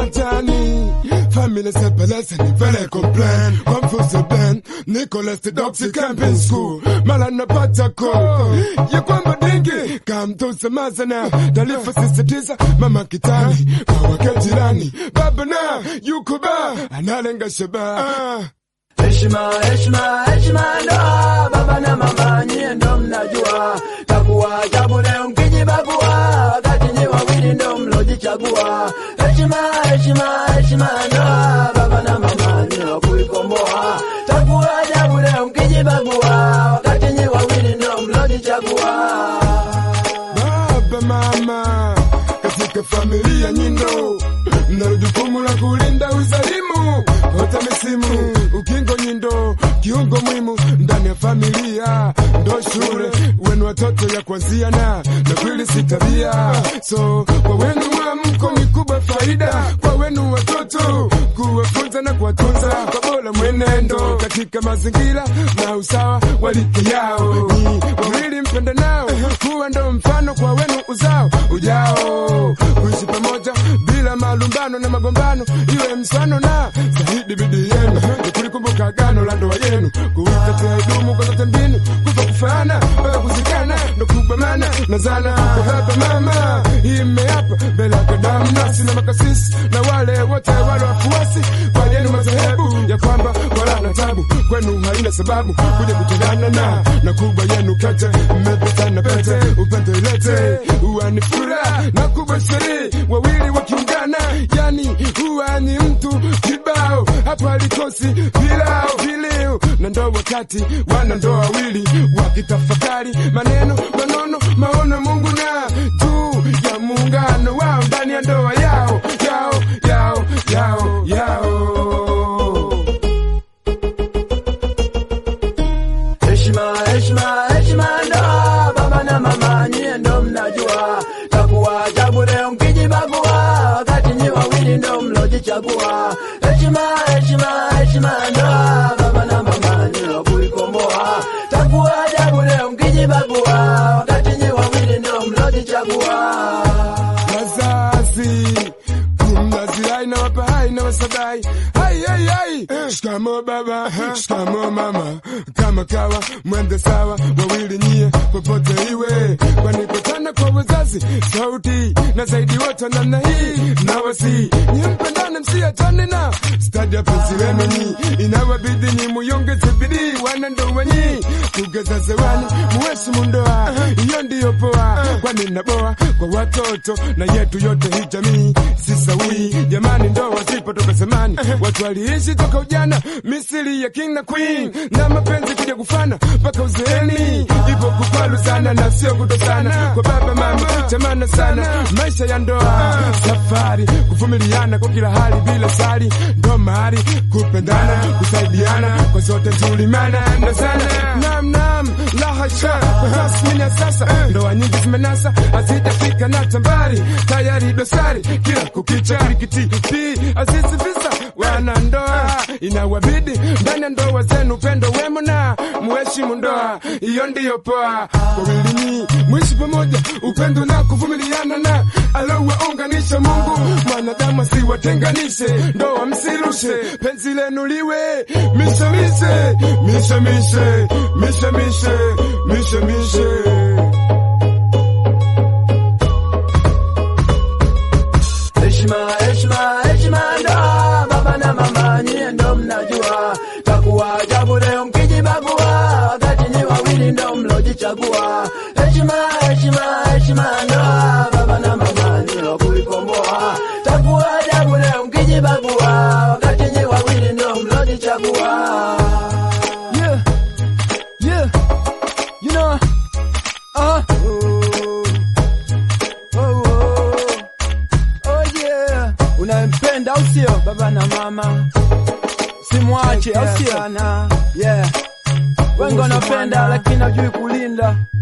mtani family separation ni vele complain confuse plan Nicholas the Doxy camping school mala napata call ya kwamba dingi kamtose mazana taarifa sisitiza mama kitani kwa wake jirani baba na yuko ba analenga shaba Heshima, heshima, heshima ndo baba na mama, nyie ndo mnajua. Takuwa ajabu leo mkijibagua, wakati nyie wawili ndo mlojichagua. Heshima, heshima, heshima ndo baba na mama, nyie wa kuikomboa. Takuwa ajabu leo mkijibagua, wakati nyie wawili ndo mlojichagua. baba mama katika familia nyindo mnalo jukumu la kulinda uzalimu kota misimu ukingo nyindo kiungo muhimu ndani ya familia ndo shule wenu watoto ya kwanzia na na kweli si tabia so kwa wenu mwamko ni kubwa faida kwa wenu watoto kuwafunza na kuwatunza kwa bora mwenendo katika mazingira na usawa walike yao ni wawili mpende nao kuwa ndo mfano kwa wenu uzao ujao kuishi pamoja bila malumbano na magombano iwe msano na zaidi bidii yenu ni kulikumbuka agano la ndoa yenu kuitetea idumu kwa zote mbinu kufa kufana mpaka kuzikana ndo kubamana na zana kwa baba mama imeapa mbele ya damu nasi na makasisi na wale wote wale wafuasi kwa yenu madhehebu ya kwamba wala na tabu kwenu haina sababu kuja kutengana na na kubwa yenu kete mmepetana pete upende ilete huwa ni furaha na kubwa sherehe wawili wakiungana yani huwa ni mtu kibao hapa alikosi pilao vileo na ndo wakati wana ndoa wawili wakitafakari maneno manono maono Mungu na juu ya muungano wao ndani ya ndoa yao yao yao yao yao Heshima, heshima, heshima ndo baba na mama, nyie ndo mnajua. Takuwa ajabu leo mkijibagua, wakati nyie wawili ndo mlojichagua. Heshima, heshima, heshima ndo baba na mama, nyie wa kuikomboa. Takuwa ajabu leo mkijibagua, wakati nyie wawili ndo mlojichagua. wazazi kumnazirai na wapai na wasabai hai hai hai shikamo baba shikamo mama kama kawa mwende sawa wawili nyie popote iwe kwani kutana kwa wazazi sauti na zaidi wote namna hii na wasi nyie mpendane msiachane na stadi ya penzi wenu nyi inawabidi nyi muyongeze bidii wana ndoa nyi kugeza zewani muheshimu ndoa hiyo ndiyo poa kwani naboa kwa watoto na yetu yote hii jamii si sawii jamani ndoa zipo toka zamani watu waliishi toka ujana misiri ya king na queen na mapenzi kuja kufana mpaka uzeeni ipo kupalu sana na sio kutosana kwa baba mama chamana sana maisha ya ndoa safari kuvumiliana kwa kila hali bila sari ndo mahali kupendana kusaidiana kwa zote tulimana na sana nam nam la hasha kwa tasmini ya sasa ndoa nyingi zimenasa hazijafika na tambari tayari dosari kila kukicha kirikiti pi azizi visa wana ndoa inawabidi ndani ya ndoa zenu upendo wemo na muheshimu ndoa hiyo ndiyo poa wawilini mwishi pamoja upendo na kuvumiliana na alowaunganisha mungu mwanadamu asiwatenganishe ndoa msirushe penzi lenu liwe mishemishe mishemishe mishemishe mishemishe Heshima, heshima, heshima ndo baba na mama, nyie ndo mnajua. Takuwa ajabu leo mkijibagua, wakati nyie wawili ndo mlojichagua. Heshima, heshima, heshima ndo baba na mama, nyie wa kuikomboa. Takuwa ajabu leo mkijibagua, wakati nyie wawili ndo mlojichagua. Yeah, yeah, you know, uh, oh, oh. Oh yeah, unampenda au sio? Baba na mama simwache, au sio? Yeah, wengi wanapenda lakini hajui kulinda.